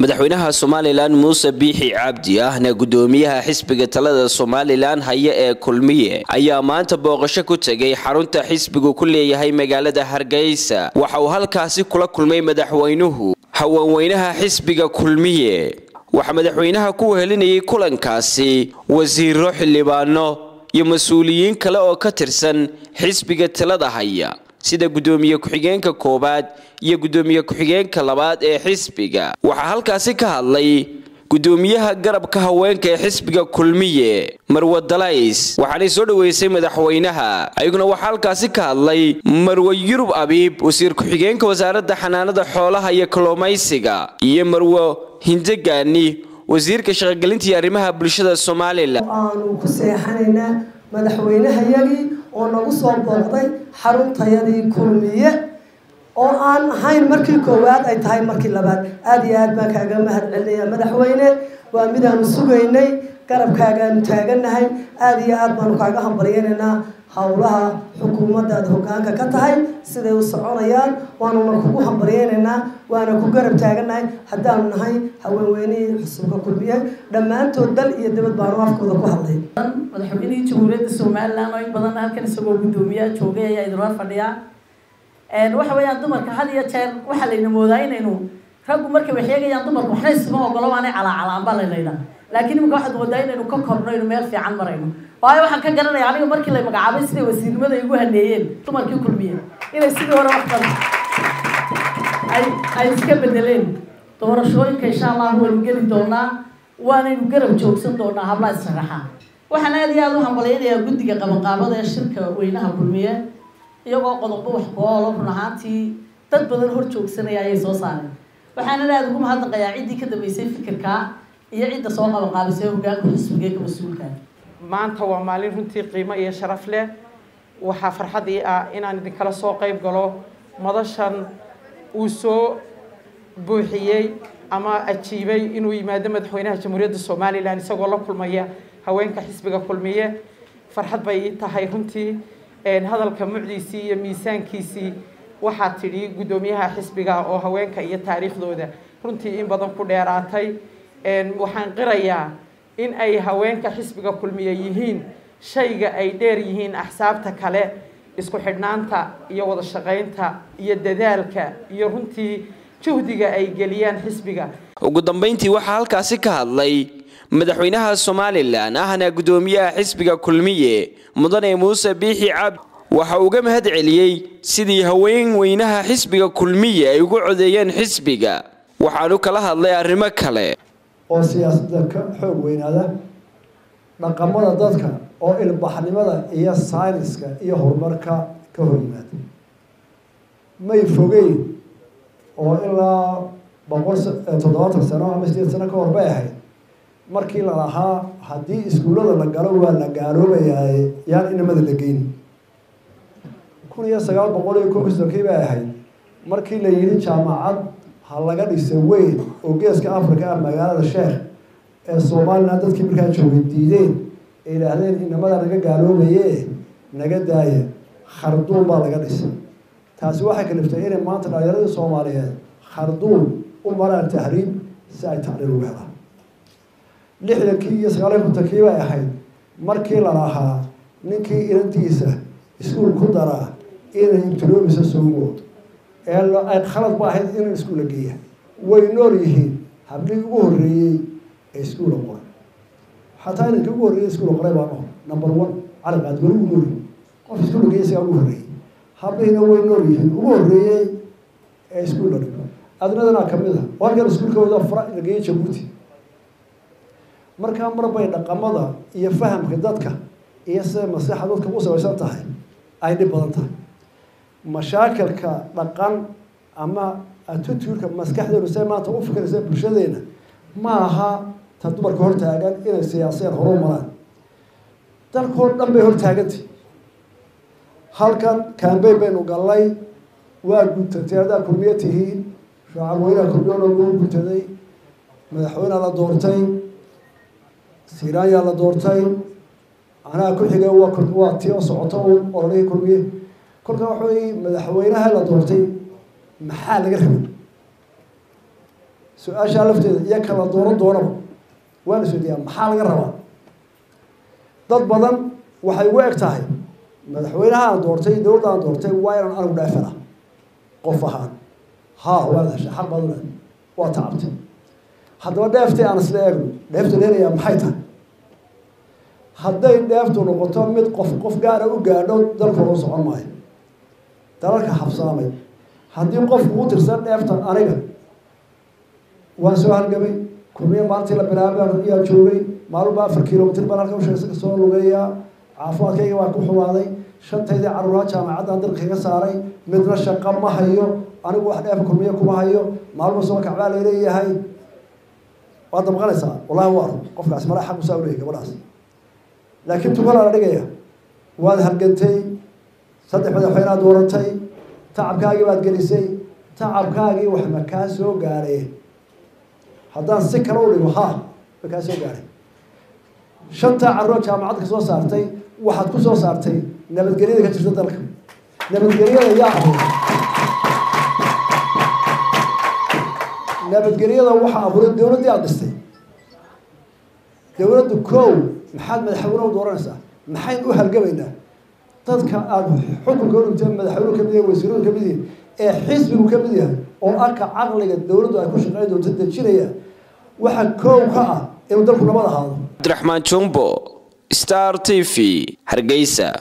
madaxweynaha somalilan muuse biixi cabdi ahna gudoomiyaha xisbiga talada somalilan haya ee kulmiye ayaa maanta booqasho ku tegay xarunta xisbigu ku leeyahay magaalada hargeysa waxa uu halkaasi kula kulmay madaxweynuhu haweenweynaha xisbiga kulmiye waxaa madaxweynaha ku wehelinayay kulankaasi wasiiro xildhibaano iyo mas-uuliyiin kale oo ka tirsan xisbiga talada haya sida gudoomiye ku-xigeenka koowaad iyo gudoomiye ku-xigeenka labaad ee xisbiga waxaa halkaasi ka hadlay gudoomiyaha garabka haweenka ee xisbiga kulmiye marwe dalays waxaanay soo dhoweysay madaxweynaha ayaguna waxaa halkaasi ka hadlay marwe yurub abiib wasiir ku-xigeenka wasaaradda xanaanada xoolaha iyo kalluumaysiga iyo marwe hindegaani wasiirka shaqogelinta iyo arrimaha bulshada somalilan aanu ku seexanaynaa madaxweynehayagii oo nagu soo booqday xaruntayadii kulmiye oo aan ahayn markii koowaad ay tahay markii labaad aada iyo aad baan kaaga mahad celinaya madaxweyne waa midaanu sugaynay garabkaagaanu taaganahay aada iyo aad baanu kaaga hambalyaynaynaa howlaha xukuumaddaad hogaanka ka tahay siday u soconayaan waanuna kugu hambalyaynaynaa waana ku garab taaganahay haddaanu nahay haweenweynihii xusubka kulmiye dhammaantood dal iyo dabad baanu afkooda ku hadlay madaxweynihii jamhuuriyadda somalilan oo in badan halkan isagoo guddoomiyaha joogay ayaa idinla fadhiya waxa weeyaan dumarka had iyo jeer waxaa layna moodaa inaynu raggu markay wax eegayaan dumarka waxna isma ogolo waanay calaacalaan baa laylaydhaa laakiin imika waxaad moodaa inaynu ka korno aynu meel fiican marayno waayo waxaan ka garanaya aniga markii lay magacaabay siday wasiirnimada igu haneeyeen dumarkii kulmiye inay sidii hore wax badan ay ay iska bedeleen doorashooyinka insha allah waynu geli doonaa waanaynu garab joogsan doonaa hablaha israxa waxaan aada iyo aada u hambalyaynayaa guddiga qabanqaabada ee shirka weynaha kulmiye iyagoo qodobo wax ku-oolo run ahaantii dad badan hor joogsanaya ayay soo saareen waxaana aada ugu mahadnaqayaa ciddii ka dambeysay fikirkaa iyo cidda soo qabanqaabisay hogaanka xisbigeeka mas-uulka maanta waa maalin runtii qiimo iyo sharaf leh waxaa farxadii ah inaan idinkala soo qayb galo madashan uu soo buuxiyey ama ajiibay inuu yimaado madaxweynaha jamhuuriyadda somalilan isagoo la kulmaya haweenka xisbiga kulmiye farxad bay ii tahay runtii hadalka mucdiisii iyo miisaankiisii waxaa tidhi guddoomiyaha xisbiga oo haweenka iyo taariikhdooda runtii in badan ku dheeraatay waxaan qirayaa in ay haweenka xisbiga kulmiye yihiin shayga ay dheer yihiin axsaabta kale isku xidhnaanta iyo wada shaqaynta iyo dadaalka iyo runtii juhdiga ay geliyaan xisbiga ugu dambeyntii waxaa halkaasi ka hadlay madaxweynaha somalilan ahna guddoomiyaha xisbiga kulmiye mudane muuse biixi cabdi waxa uu uga mahad celiyey sidii haween weynaha xisbiga kulmiye ay ugu codeeyeen xisbiga waxaanu kala hadlay arrimo kale oo siyaasadda ka xoog weynaada dhaqamada dadka oo ilbaxnimada iyo sayniska iyo horumarka ka hor yimaada may fogeyn oo ilaa boqol toddobaatan sano ama sideed sano ka hor bay ahayd markii la lahaa haddii iskuullada la galo waa la gaaloobayaa yaan inamada la geyni kun iyo sagaal boqol iyo kow sonkii bay ahayd markii la yidhi jaamacad ha laga dhisa weyn oo geeska africa ah magaalada sheekh ee somalilan dadkii markaa joogay diideen ay yidhaahdeen inamada naga gaaloobaye naga daaya kharduum baa laga dhisay taasi waxay kaliftay inay maanta dhalinyaradii soomaaliyeed kharduum u maraan tahriib si ay tacliil ugu helaan lixdankii iyo sagaaliy kontonkii bay ahayd markii la lahaa ninkii inantiisa iskuul ku daraa inay ibtiloomisa soogood ee ay khalad ba ahayd in iskuulla geeya way nool yihiin hablihii ugu horreeyey ee iskuulla qoray xataa inankii ugu horreeyey iskuulla qoray baa nool number one caliqaad weli ugu nool qof iskuulla geeya isagaa ugu horreeyey hablihiina way nool yihiin ugu horreeyey ee iskuulla dhigo adnadana kamid a oo halkan iskuulkooda fara la geeyey jabuuti markaa marbay dhaqamada iyo fahamka dadka iyo sida masexa dadka u sabaysan tahay ay dhib badan tahay mashaakilka dhaqan ama atituurka maskaxdeenu say maanta u fikiraysa bulshadeena ma aha ta dumarka hortaagan inay siyaaseen horu maraan dalkoo dhan bay hortaagantay halkan cambayn baynu gallay waa guntatay haddaa kulmiye tihiin shacab weynaha kulmiyoona loo guntaday madaxweynea la doortay siraanyaa la doortay anaa ku xigay waa tii oo socoto un ololihii kulmiye kolka waxa wey madaxweynaha la doortay maxaa laga rabay su-aashaa lafteeda iyo kala dooran doonaba waan isweydiiyaa maxaa laga rabaa dad badan waxay ugu eg tahay madaxweynaha aan doortay dowladda aan doortay waa inaan anigu dheefana qof ahaan haa waad heshay xaq baad u leedahay waa tacabtay haddaba dheeftii aan isla eegno dheeftu leenayaa maxay tahay hadday dheeftu noqoto mid qof qof gaara u gaadho dalku loo socon maayo dalalka habsaamay haddii qofku u tirsan dheefta aniga waan soo halgamay kulmiye maalintii la bilaabay ayaa joogay maalinba afar kilomitr baan halka usheegsa soo lugeeyaa caafimaadkayga waa ku xumaaday shantaydii caruuraha jaamacaddan dalka kaga saaray midna shaqo ma hayo anigu wax dheefa kulmiye kuma hayo maalinba soo kacbaa laleeyahay waad damqanaysaa wallahi waa qofkaas mara xaq usaa uleeyay gabadhaas laakiin tukalaa la dhigaya waad halgantay saddex madaxweynead dooratay tacabkaagii baad gelisay tacabkaagii wax ma kaa soo gaadheen haddaan si kale u dhigo ha ma kaa soo gaadhay shantaa carruur jaamacad ka soo saartay waxaad ku soo saartay nabadgelyada ka jirta dalka nabadgelyada yaa abuuray nabadgelyada waxaa abuuray dowladdii aada dhistay dowladdu kow maxaad madaxweyne u dooranaysaa maxayn u halgamaynaa dadka aada xukunka u dhintay madaxweynuhu kamid yahay wasiiruhu kamid yihin ee xisbigu ka mid yahay oo arka caqliga dowladdu ay ku shaqeyn doonto dejinaya waxa kow ka ah inuu dalku nabad ahaado cabdiraxmaan jumbo star t v hargeysa